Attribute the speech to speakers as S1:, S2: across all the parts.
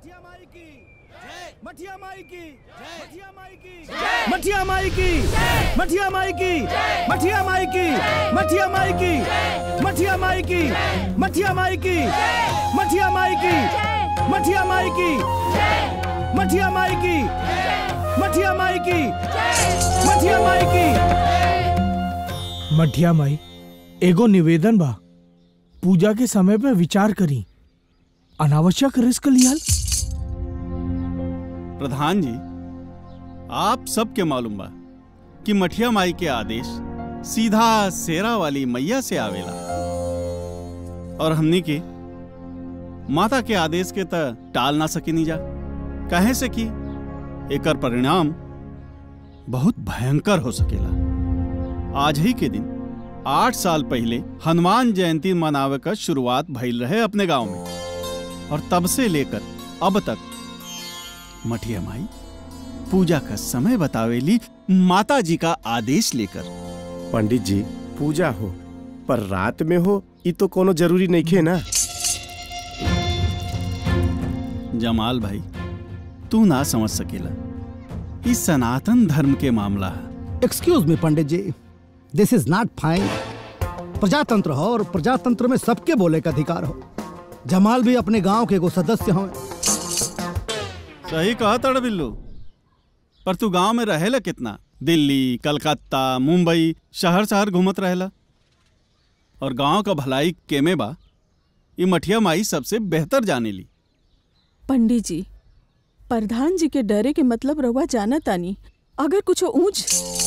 S1: मठिया माई की मठिया माई की मठिया माई की मठिया माई की मठिया माई की मठिया माई की मठिया माई की मठिया माई की मठिया माई की मठिया माई की मठिया माई की मठिया माई की मठिया माई की
S2: मठिया माई एगो निवेदन बा पूजा के समय पे विचार करी अनावश्यक रिस्क लियाल
S3: प्रधान जी आप सबके मालूम बा कि मठिया माई के आदेश सीधा सेरा वाली मैया से आवेला और हमनी के माता के आदेश के त टाल ना सके जा कहे से कि एकर परिणाम बहुत भयंकर हो सकेला आज ही के दिन आठ साल पहले हनुमान जयंती मनावे का शुरुआत भइल रहे अपने गांव में और तब से लेकर अब तक मठिया माई पूजा का समय बतावेली माता जी का आदेश लेकर
S4: पंडित जी पूजा हो पर रात में हो ये तो कोनो जरूरी नहीं खे ना
S3: जमाल भाई तू ना समझ सकेला इस सनातन धर्म के मामला है
S1: एक्सक्यूज मी पंडित जी दिस इज नॉट फाइन प्रजातंत्र हो और प्रजातंत्र में सबके बोले का अधिकार हो जमाल भी अपने गांव के एगो सदस्य हो
S3: सही कहा तड़ बिल्लू पर तू गांव में रहेला कितना दिल्ली कलकत्ता मुंबई शहर शहर घूमत रहेला और गांव का भलाई केमे बा ये मठिया माई सबसे बेहतर जानेली
S5: पंडित जी प्रधान जी के डरे के मतलब रहुआ जाना तानी अगर कुछ ऊंच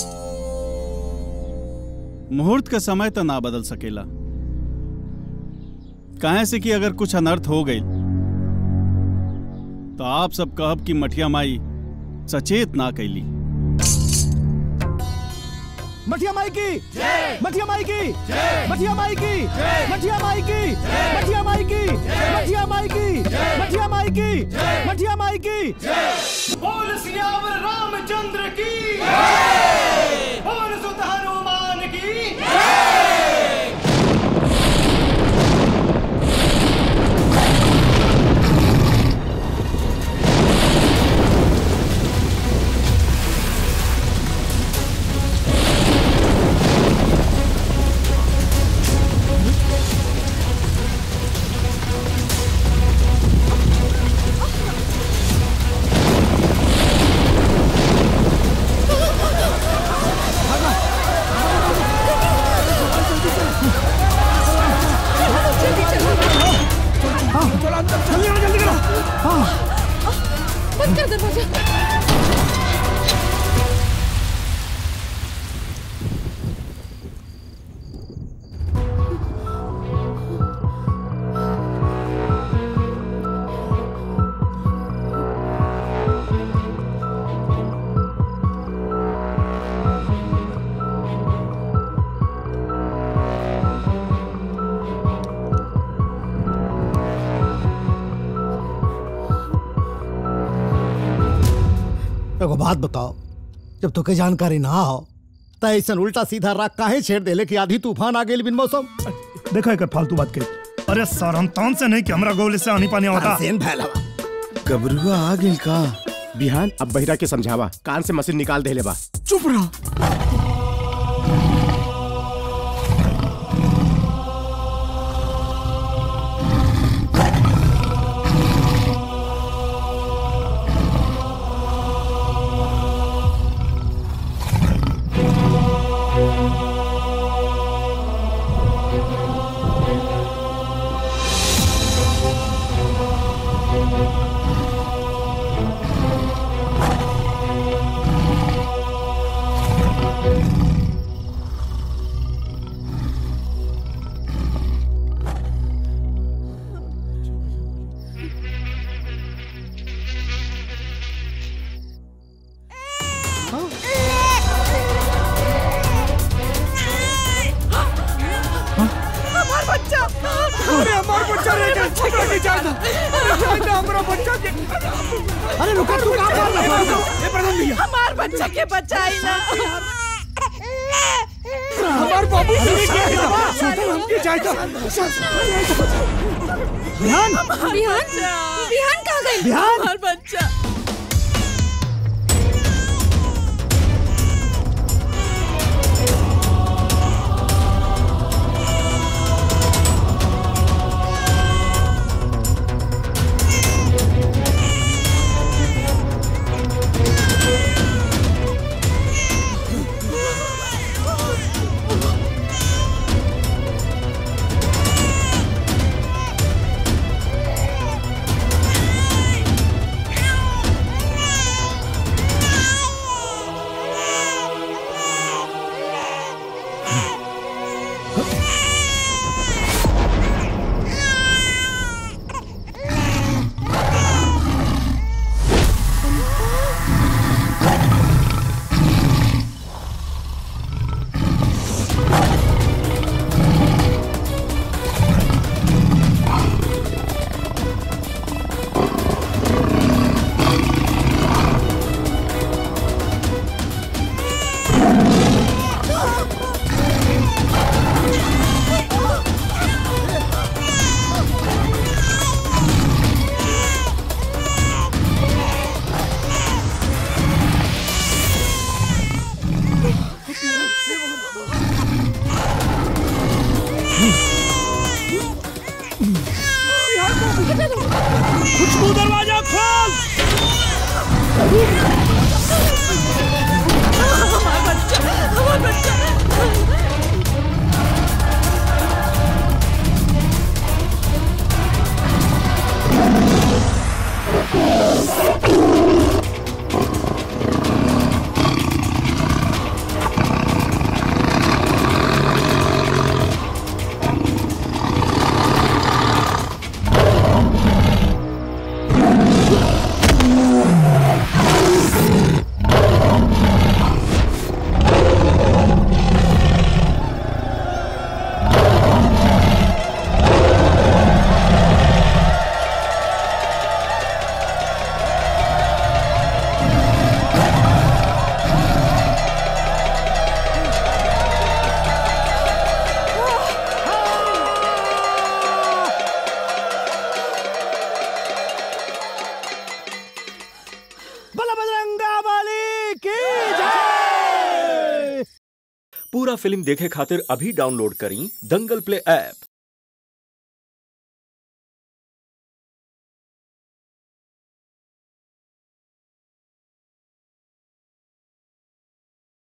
S3: मुहूर्त का समय तो ना बदल सकेला कहे से कि अगर कुछ अनर्थ हो गई तो आप सब कहब कि मठिया माई सचेत ना कैली
S1: मठिया माई की मठिया माई की मठिया माई की मठिया माई की मठिया माई की मठिया माई की मठिया माई की मठिया माई की बोल सियावर रामचंद्र की बोल सुत हनुमान की
S5: बंद कर दरवाजा
S1: एगो बात बताओ जब तोके जानकारी ना हो त ऐसा उल्टा सीधा राग काहे छेड़ देले कि आधी तूफान आ गेल बिन मौसम
S6: देखो एक फालतू बात कही अरे सर हम तौन से नहीं कि हमरा गोले से आनी पानी होता
S1: सेन फैलावा
S4: गबरुआ आ गेल का बिहान अब बहिरा के समझावा कान से मशीन निकाल देले बा
S2: चुप रहा
S5: हमार बच्चा
S2: अरे हमार बच्चा रह गया हमरा के जाना अरे जाना हमरा बच्चा के
S1: अरे रुका तू कहां मार रहा
S2: ए प्रधान भैया
S5: हमार बच्चा के बचाई ना
S2: हमार बाबू जी के सुतल हमके जायता
S1: बिहान
S5: बिहान बिहान कहाँ गए
S1: बिहार
S5: हमार बच्चा
S1: खुशबू दरवाजा खोल
S5: हमार बच्चा हमार बच्चा
S1: बलबजरंगा वाली की जय
S7: पूरा फिल्म देखे खातिर अभी डाउनलोड करी दंगल प्ले ऐप